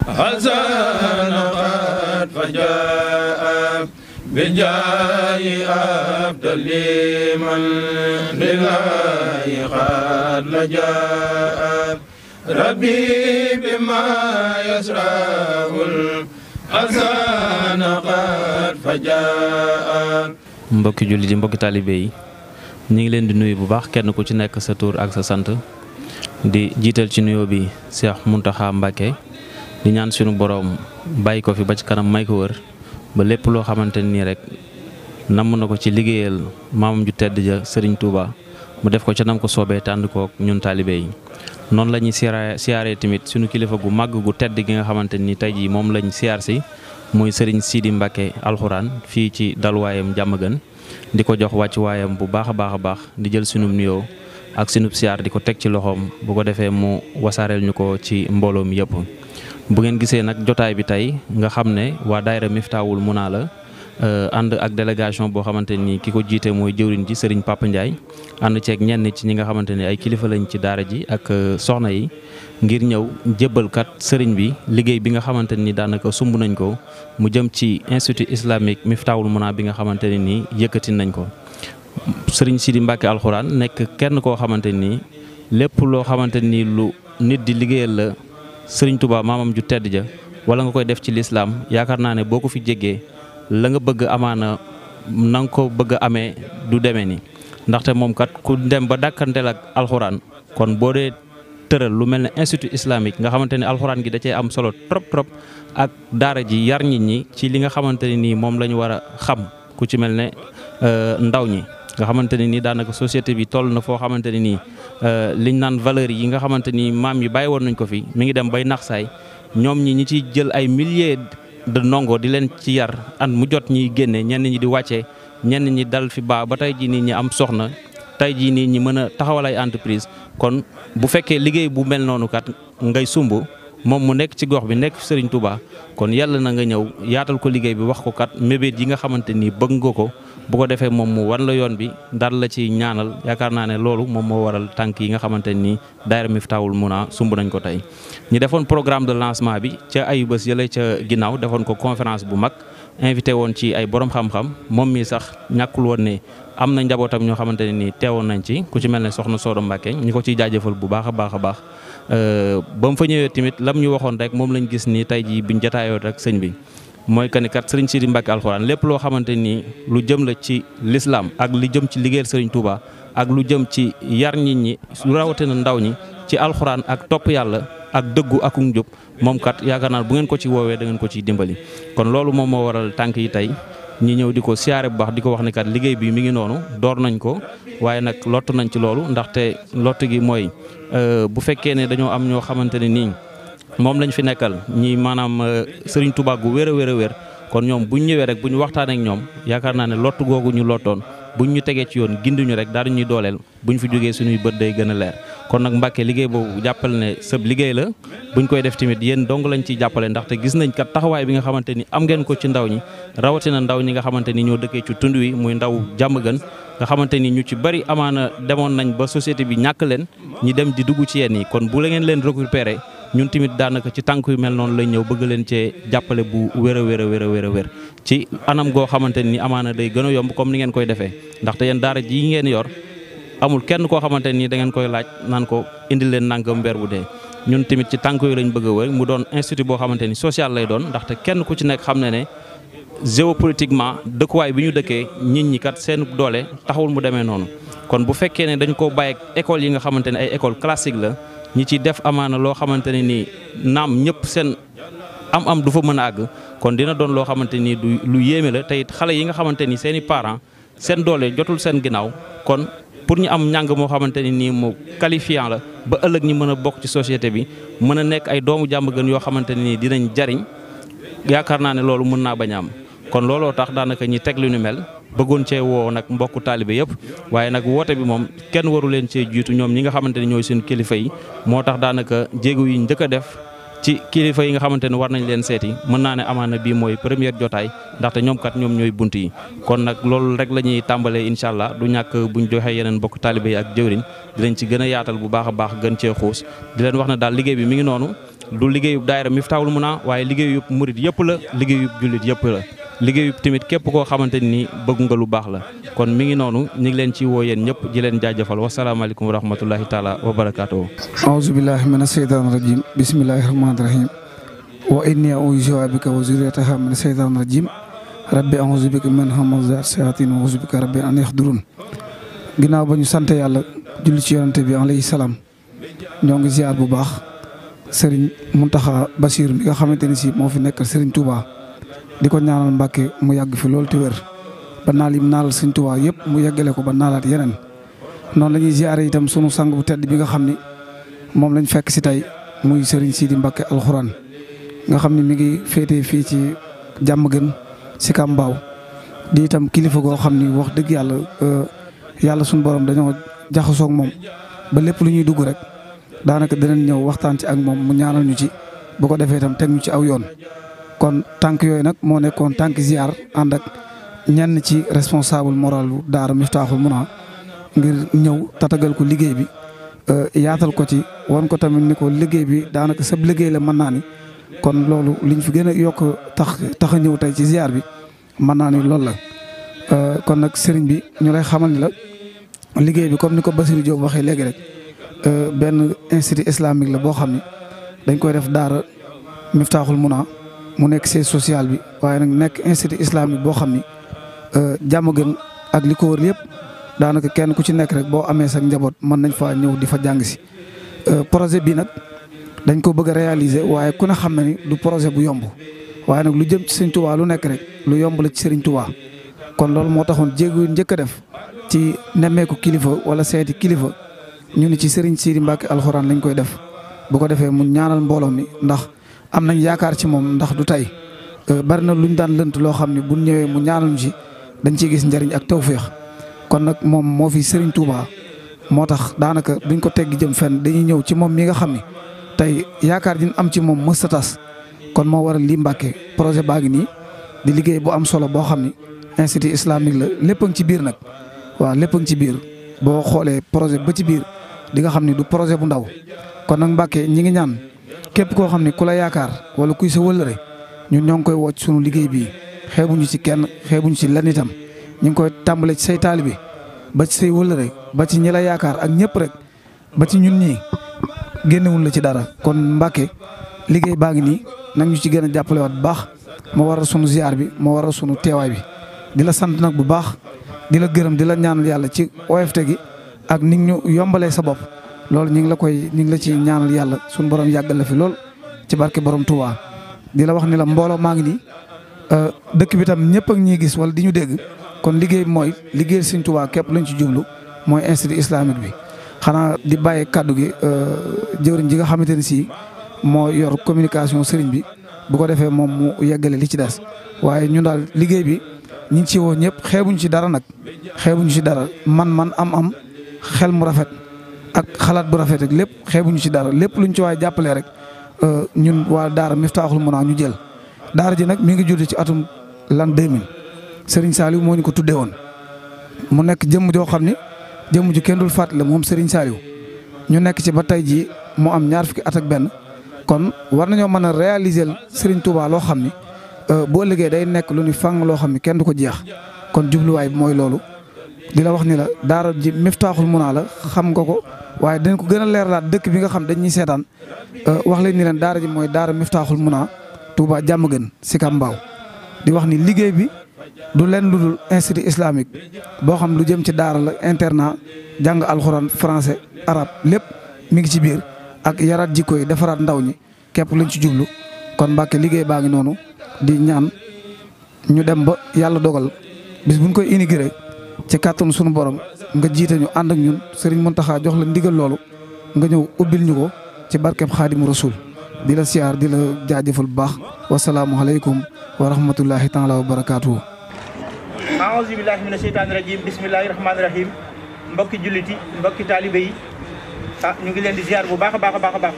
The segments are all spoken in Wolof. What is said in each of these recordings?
حسن قد فجاء بجاي أبدل من لله قد لجاء ربي بما يسره الحسن قد فجاء mbokki jullit yi mbokki taalibe yi ñu ngi leen di nuyu bu baax kenn ku ci nekk sa tur ak sa sant di jiital ci nuyoo bi Cheikh Mountakha Mbacké di ñaan sunu boroom bàyyi ko fi ba ci kanam may ko wër ba lépp loo xamante nii rek namm na ko ci liggéeyal maamam ju tedd ja Serigne Touba mu def ko ca nam ko soobee tànd kook ñun taalibe yi noonu la ñuy siyaare siyaaree tamit sunu kilifa gu màgg gu tedd gi nga xamante ni tey jii moom lañ siyaar si muy Serigne Sidi Mbacké alxuraan fii ci dalwaayam jàmm gën di ko jox wàcc waayam bu baax a baax a baax di jël sunub nuyoo ak sunub siyaar di ko teg ci loxoom bu ko defee mu wasaareel ñu ko ci mbooloo mi yëpp. bu ngeen gisee nag jotaay bi tey nga xam ne waa daayira Miftaahul Muna la ànd ak délégation boo xamante ni ki ko jiite mooy jëwriñ ji Serigne Papa Ndiaye ànd ceeg ñenn ci ñi nga xamante ni ay kilifa lañ ci daara ji ak soxna yi ngir ñëw jébbalkat sëriñ bi liggéey bi nga xamante ni daanaka sumb nañ ko mu jëm ci institut islamique Miftaahul Muna bi nga xamante ne nii yëkkati nañ ko. Serigne Sidi Mbacké alxuraan nekk kenn koo xamante ni lépp loo xamante ni lu nit di liggéeyal la. sëriñ Touba maamam ju tedd ja wala nga koy def ci lislaam yaakaar naa ne boo ko fi jéggee la nga bëgg amaana na nga ko bëgg a amee du demee ni ndaxte moom kat ku dem ba dàkkanteel ak alxuraan kon boo dee tëral lu mel ne institut islamique nga xamante ne alxuraan gi da cee am solo trop trop ak daara ji yar nit ñi ci li nga xamante ne nii moom la ñu war a xam ku ci mel ne ndaw ñi nga xamante ne nii daanaka société bi toll na foo xamante ne nii liñ naan valeur yi nga xamante ni maam yi bàyyi woon nañ ko fi mi ngi dem bay nax saay ñoom ñi ñi ciy jël ay milliers de ndongo di leen ci yar at mu jot ñiy génne ñenn ñi di wàccee ñenn ñi dal fi baa ba tey jii nii ñi am soxna tey jii nii ñi mën a taxawal ay entreprise kon bu fekkee liggéey bu mel noonu kat ngay sumb moom mu nekk ci gox bi nekk Serigne Touba kon yàlla na nga ñëw yaatal ko liggéey bi wax ko kat mébét yi nga xamante ni bëgg nga ko bu ko defee moom mu wan la yoon bi daal la ci ñaanal yaakaar naa ne loolu moom moo waral tànk yi nga xamante ni daayira Miftaahul Muna sumb nañ ko tey. ñu defoon programme de lancement bi ca ayu bés yële ca ginnaaw defoon ko conférence bu mag invité woon ci ay borom xam-xam moom mii sax ñàkkul woon ne am na njabootam ñoo xamante ne nii teewoon nañ ci ku ci mel ne soxna Sodo Mbacké ñu ko ciy jaajëfal bu baax a baax a baax. ba mu fa ñëwee tamit lam ñu waxoon rek moom lañ gis ni tey jii biñ jotaayoo rek sëñ bi mooy que ni kat sëriñ Sidi Mbacké alxuraan lépp loo xamante ni lu jëm la ci lislaam ak lu jëm ci liggéeyal sëriñ Touba ak lu jëm ci yar nit ñi lu rawatina ndaw ñi ci alxuraan ak topp yàlla ak dëggu ak njub moom kat yaakaar naa bu ngeen ko ci woowee da ngeen ko ciy dimbali. kon loolu moom moo waral tànk yi tey ñi ñëw di ko siyaare bu baax di ko wax ne kat liggéey bi mi ngi noonu door nañ ko waaye nag lott nañ ci loolu ndaxte lott gi mooy bu fekkee ne dañoo am ñoo xamante ne nii moom lañ fi nekkal ñi maanaam Serigne Touba gu wér a wér a wér kon ñoom buñ ñëwee rek bu ñu waxtaanee ak ñoom yaakaar naa ne lott googu ñu lottoon buñ ñu tegee ci yoon ginduñu rek daal ñuy dooleel buñ fi jógee suñuy bët day gën a leer kon nag Mbàkke liggéey boobu jàppal ne sëb liggéey la buñ koy def tamit yéen dong lañ ciy jàppale ndaxte gis nañ kat taxawaay bi nga xamante ni am ngeen ko ci ndaw ñi rawatina ndaw ñi nga xamante ni ñoo dëkkee ci tund wi muy ndaw jàmm gën nga xamante ni ñu ci bari amaana demoon nañ ba société bi ñàkk leen ñi dem di dugg ci yéen yi kon bu la ngeen leen récupérer ñun tamit daanaka ci tànk yu mel noonu lañ ñëw bëgg leen cee jàppale bu wér a wér a wér a wér a wér ci anam goo xamante ni amaana day gën a yomb comme ni ngeen koy defee ndaxte yéen daara ji ngeen yor amul kenn koo xamante ni da ngeen koy laaj naan ko indil leen nangam weer bu dee ñun tamit ci tànk yooyu lañ bëgg a wër mu doon institut boo xamante ni social lay doon ndaxte kenn ku ci nekk xam ne ne géopolitiquement dëkkuwaay bi ñu dëkkee nit ñi kat seen doole taxawul mu demee noonu kon bu fekkee ne dañ ko bàyyi école yi nga xamante ne ay école classique la ñi ci def amaana loo xamante ne nii naam ñëpp seen am-am du fa mën a àgg kon dina doon loo xamante ni du lu yéeme la te it xale yi nga xamante ni seen i parents seen doole jotul seen ginnaaw kon pour ñu am njàng moo xamante ni nii mu qualifiant la ba ëllëg ñi mën a bokk ci société bi mën a nekk ay doomu jàmm gën yoo xamante ne nii dinañ jariñ yaakaar naa ne loolu mën naa bañ a am kon looloo tax daanaka ñi teg lu ñu mel bëggoon cee woo nag mbokku taalibe yëpp waaye nag woote bi moom kenn waru leen cee jiitu ñoom ñi nga xamante ne ñooy seen kilifa yi moo tax daanaka jéego yi njëkk a def ci kilifa yi nga xamante ne war nañ leen seeti mën naa ne amaana bii mooy première jotaay ndaxte ñoom kat ñoom ñooy bunt yi kon nag loolu rek la ñuy tàmbalee incha allah du ñàkk buñ joxee yeneen mbokk taalibe yi ak jëwriñ di leen ci gën a yaatal bu baax a baax gën cee xuus di leen wax ne daal liggéey bi mi ngi noonu du liggéeyub daayira Miftaahul Muna waaye liggéeyub murit yëpp la liggéeyub jullit yëpp la liggéeyub tamit képp koo xamante ni bëgg nga lu baax la kon mi ngi noonu ñu ngi leen ci woo yéen ñëpp di leen jaajëfal wasalaamaaleykum wa rahmatullahi taala wa barakaatuhu aouzu billahi mina sheytaani rajim bismillahi rahmaani rahim wa inni u'iizuha bika wa zurriyataha mina sheytaani rajim rabbi aouzu bika min hamazaati shayaatiin wa aouzu bika rabbi an yahdurun ginnaaw ba ñu sant yàlla julli ci yonante bi alayhi salaam ñoo ngi ziar bu baax sëriñ Muntaxa Basiir mi nga xamante ni si moo fi nekkal sëriñ Touba di ko ñaanal Mbàkke mu yàgg fi loolu te wér ba naal yim naalal sëriñ Touba yëpp mu yeggale ko ba naalaat yeneen noonu la ñuy ziare itam sunu sang bu tedd bi nga xam ni moom lañ fekk si tey muy sëriñ Sidi Mbàkke alxuraan nga xam ni mi ngi féetee fii ci jàmm gën si Kambaaw di itam kilifa goo xam ni wax dëgg yàlla yàlla suñu borom dañoo jaxasoog moom ba lépp lu ñuy dugg rek daanaka dinañ ñëw waxtaan ci ak moom mu ñaanal ñu ci bu ko defee itam teg ñu ci aw yoon. kon tànk yooyu nag moo nekkoon tànk ziar ànd ak ñenn ci responsable moral bu Daara Miftaaxul Muna ngir ñëw tatagal ko liggéey bi yaatal ko ci wan ko tamit ni ko liggéey bi daanaka sab liggéey la mën naa ni kon loolu liñ fi gën a yokk tax tax a ñëw tey ci ziar bi mën naa ni loolu la. kon nag sëriñ bi ñu lay xamal ni la liggéey bi comme ni ko Basirou Diop waxee léegi rek benn institut islamique la boo xam ni dañ koy def daara Miftaaxul Muna mu nekk siège social bi waaye nag nekk institut islamique boo xam ni jàmm gën ak li ko wër yëpp daanaka kenn ku ci nekk rek boo amee sa njaboot mën nañ faa ñëw di fa jàng si. projet bi nag dañ ko bëgg a réaliser waaye ku ne xam na ni du projet bu yomb waaye nag lu jëm ci Sëriñ Tuubaa lu nekk rek lu yomb la ci Sëriñ Tuubaa kon loolu moo taxoon jéego njëkk a def ci nemmeeku kilifa wala seeti kilifa ñu ni ci sëriñ Sidi Mbacke alxuraan lañ koy def bu ko defee mu ñaanal mbooloo mi ndax am nañ yaakaar ci moom ndax du tey bari na luñ daan lënt loo xam ne bu ñëwee mu ñaanal ñu ci dañ ciy gis njëriñ ak tawféex kon nag moom moo fi sëriñ Touba moo tax daanaka duñ ko teggi jëm fenn dañuy ñëw ci moom mi nga xam ni tey yaakaar diñ am ci moom mës a tas kon moo waral lii Mbacke projet baa ngi nii di liggéey bu am solo boo xam ni institut islamique la lépp a ngi ci biir nag waaw lépp a ngi ci biir boo xoolee projet ba ci biir di nga xam ni du projet bu ndaw kon nag Mbàkke ñi ngi ñaan képp koo xam ni ku la yaakaar wala kuy sa wëllëre ñun ñoo ngi koy wocc sunu liggéey bii xeebuñu ci kenn xeebuñu ci lenn itam ñu ngi koy tàmbale ci say taalibe ba ci say wëllëre ba ci ñi la yaakaar ak ñëpp rek ba ci ñun ñii génnewul la ci dara kon Mbàkke liggéey baa ngi nii nag ñu ci gën a jàppale waat bu baax moo waral sunu ziar bi moo waral sunu teewaay bi di la sant nag bu baax di la gërëm di la ñaanal yàlla ci OFT gi ak ni ñu yombalee sa bopp loolu ñu ngi la koy ñu ngi la ci ñaanal yàlla suñu borom yàggal la fi lool ci barke borom Touba. di la wax ni la mbooloo maa ngi nii dëkk bi tam ñëpp ak ñuy gis wala di ñu dégg kon liggéey bi mooy liggéey Sëriñ Touba képp lañ ci jublu mooy institut islamique bi. xanaa di bàyyi kàddu gi jëwriñ ji nga xamante ne si moo yor communication sëriñ bi bu ko defee moom mu yeggale li ci des waaye ñun daal liggéey bi. ñi ngi ci woo ñëpp xeebuñ ci dara nag xeebuñ ci dara man-man am-am xel mu rafet ak xalaat bu rafet ak lépp xeebuñu ci dara lépp luñ ci waaye jàppalee rek ñun waa Daara Miftaaxul Muna ñu jël. Daara ji nag mi ngi judd ci atum l'an 2000 Serigne Saliou moo ñu ko tuddee woon mu nekk jëmm joo xam ni jëmm ju kenn dul fàttali moom Serigne Saliou ñu nekk ci ba tey jii mu am ñaar fukki at ak benn kon war nañoo mën a réaliser Serigne Touba loo xam ni. boo liggéey day nekk lu ni fang loo xam ne kenn du ko jeex kon jubluwaay bi mooy loolu di la wax ni la daara ji Miftaaxul Muna la xam nga ko waaye dañ ko gën a leeralaat dëkk bi nga xam dañuy seetaan wax leen ni leen daara ji mooy daara Miftaaxul Muna Touba jàmm gën si Kambaaw di wax ni liggéey bi du leen lu dul institut islamique boo xam lu jëm ci daara la internat jàng alxuraan français arabe lépp mi ngi ci biir ak yaraat jikko yi defaraat ndaw ñi képp lañ ci jublu kon Mbàkke liggéey baa ngi noonu di ñaan ñu dem ba yàlla dogal bis buñ koy inauguré ci kàttanu sunu borom nga jiite ñu ànd ak ñun Serigne Mountakha jox la ndigal loolu nga ñëw ubbil ñu ko ci barkeb Xaadimu Rasuul di la siyaar di la jaajëfal bu baax wasalaamualeykum wa rahmatullahi taala wa barakaatuhu. aouzu billahi mina sheytaani rajim bismillahi rahmaani rahim mbokki julliti mbokki taalibe yi ah ñu ngi leen di ziar bu baax a baax a baax a baax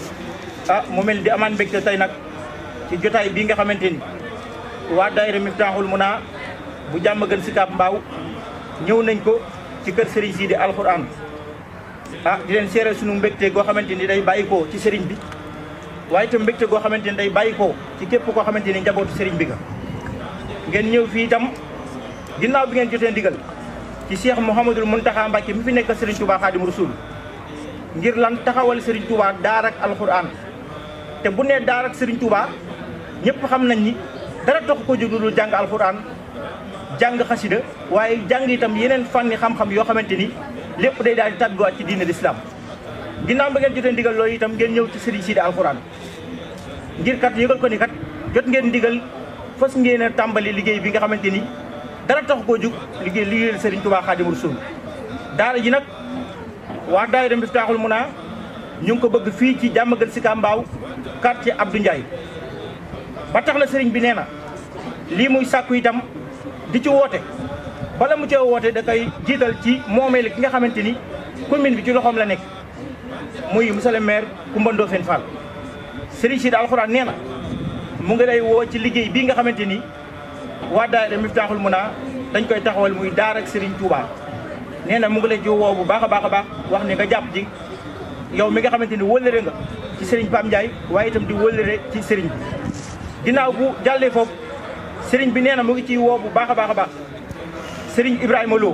ah mu mel di amaan mbégte tey nag ci jotaay bii nga xamante ni waa daayira Miftaaxul Muna bu jàmm gën si Kaap Mbaaw ñëw nañ ko ci kër Serigne Sidi alxuraan ah di leen seere sunu mbégte goo xamante ni day bàyyi ko ci Serigne bi waaye itam mbégte goo xamante ni day bàyyi ko ci képp koo xamante ni njabootu sëriñ bi nga ngeen ñëw fii itam ginnaaw bi ngeen jotee ndigal ci Cheikh Mouhamadul Mountakha Mbacké mi fi nekk Serigne Touba Khadim Rasoul ngir lan taxawal Serigne Touba daar ak alxuraan te bu nee daar ak Serigne Touba ñëpp xam nañ ni dara tax ko jóg lu jàng alxuraan jàng xasida waaye jàng itam yeneen fànni xam-xam yoo xamante ni lépp day daal di tàgguwaat ci diine l'islam ginnaaw ba ngeen jotee ndigal loolu itam ngeen ñëw ci Serigne Sidi alxuraan ngir kat yëgal ko ni kat jot ngeen ndigal fas ngeen a tàmbali liggéey bi nga xamante ni dara tax koo jug liggéey liggéeyal Serigne Touba Xaadimu Rasuul daara ji nag waa daayira Miftaaxul Muna ñu ngi ko bëgg fii ci Diamaguène Sicap Mbao quartier Abdou Ndiaye ba tax la Serigne bi nee na lii muy sàkku itam di ci woote bala mu cee woote da koy jiital ci moomeel ki nga xamante ni commune bi ci loxoom la nekk muy monsieur le maire Coumba Ndoffène Fall Serigne Sidi alxuraan nee na mu ngi lay woo ci liggéey bii nga xamante ni waa daayira Miftaaxul Muna dañ koy taxawal muy daar ak Serigne Touba nee na mu ngi lay ji woo bu baax a baax a baax wax ne nga jàpp ji yow mi nga xamante ni wëllëre nga ci Serigne Pam Ndiaye waaye itam di wëllëre ci Serigne bi ginnaaw bu jàllee foofu Serigne bi nee na mu ngi ciy woo bu baax a baax a baax Serigne Ibrahima Lo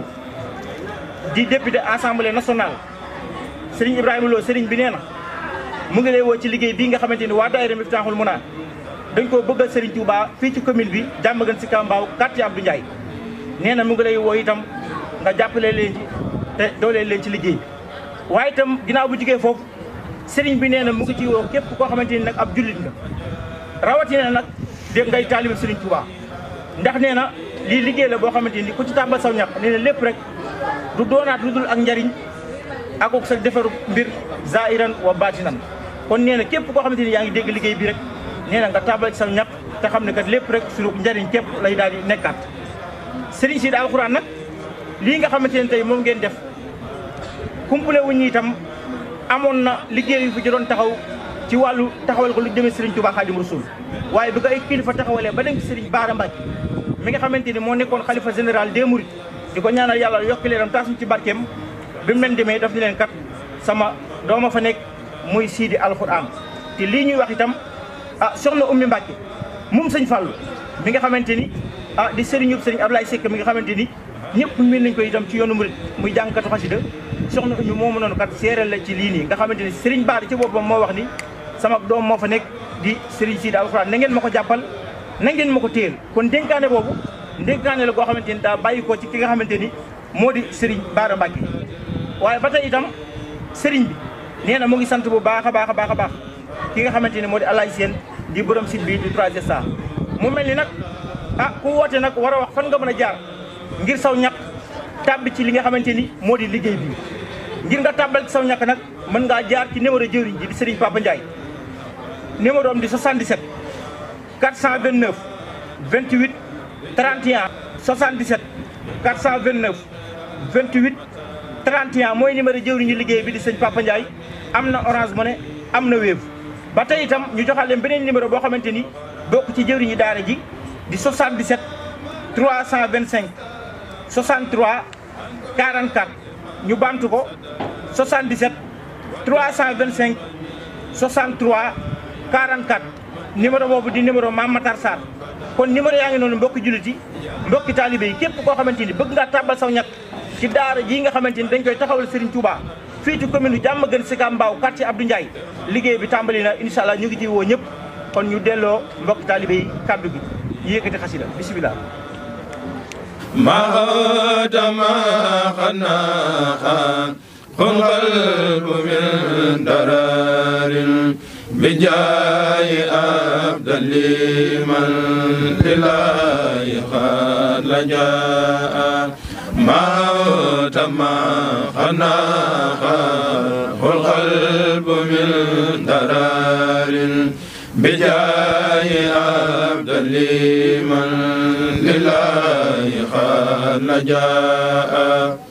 di député assemblée nationale Serigne Ibrahima Lo Serigne bi nee na mu ngi lay woo ci liggéey bii nga xamante ni waa daayira Miftaaxul Muna dañ koo bëggal Serigne Touba fii ci commune bi Diamaguène Sicap Mbao quartier Abdou Ndiaye nee na mu ngi lay woo itam nga jàppale leen ci te dooleel leen ci liggéey bi waaye itam ginnaaw bu jugee foofu Serigne bi nee na mu ngi ci woo képp koo xamante ni nag ab jullit nga rawatina nag dégg ngay taalibe Serigne Touba ndax nee na lii liggéey la boo xamante ni ku ci tàmbal saw ñax nee na lépp rek du doonaat lu dul ak njariñ ak ak sa defaru mbir zairan wa batinan kon nee na képp koo xamante ni yaa ngi dégg liggéey bi rek nee na nga tàmbal ci sa ñax te xam ne kat lépp rek suñu njariñ képp lay daal di nekkaat Serigne Sidi alxuraan nag lii nga xamante ne tey moom ngeen def kumpule wuñ ñi itam amoon na liggéey yu fi ci doon taxaw ci wàllu taxawal ko lu jëmee Serigne Touba Khadim Rasoul waaye bi ko ay kilifa taxawalee ba dem ci Serigne Bara Mbacké mi nga xamante ni moo nekkoon xalifa général des Mourides di ko ñaanal yàlla yokki leeram taasuñ ci barkeem bi mu leen demee daf ni leen kat sama dooma fa nekk muy Sidi alxuraan te lii ñuy wax itam ah soxna Oumy Mbacké moom sëñ Fallou mi nga xamante ni ah di sëriñub sëriñ Ablaye Seck mi nga xamante ni ñëpp miin nañ ko itam ci yoonu murid muy jàngkatu xasida soxna Oumy moomu noonu kat séeréel la ci lii nii nga xamante ni sëriñ Bara ci boppam moo wax ni sama doom moo fa nekk di sëriñ Sidi alxuraan na ngeen ma ko jàppal na ngeen ma ko téyel kon dénkaane boobu dénkaane la goo xamante ni daa bàyyi ko ci ki nga xamante ni moo di sëriñ Bara Mbacké waaye ba tey itam sëriñ bi nee na mu ngi sant bu baax a baax a baax a baax ki nga xamante ni moo di Alaay Seen di borom site bi di 3SA mu mel ni nag ah ku woote nag war a wax fan nga mën a jaar ngir saw ñaq tàbbi ci li nga xamante ni moo di liggéey bi ngir nga tàbbal ci saw ñaq nag mën ngaa jaar ci numéro jëwriñ ji di Serigne Papa Ndiaye numéro am di 77 429 28 31 77 429 28 31 mooy numéro jëwriñ ji liggéey bi di sëñ Papa Ndiaye am na Orange Money am na Wave ba tey itam ñu joxal leen beneen numéro boo xamante ni bokk ci jëwriñu daara ji di 77 325 63 44 ñu bantu ko 77 325 63 44 numéro boobu di numéro Mame Matar Sarr kon numéro yaa ngi noonu mbokki jullit yi mbokki taalibe yi képp koo xamante ni bëgg ngaa tàbbal saw ñàkk ci daara jii nga xamante ni dañ koy taxawal Serigne Touba fii ci commune Diamaguène Sicap Mbao quartier Abdou Ndiaye liggéey bi tàmbali na incha allah ñu ngi ciy woo ñëpp kon ñu delloo mbokki taalibe yi kàddu gi ñu yëkkati xasida bisimilah. ما تما خناخا خن قلب من درار بجاي أبدل لمن لله قد لجاء ما تما خناخا خن قلب من درار بجاي أبدل لمن لله قد لجاء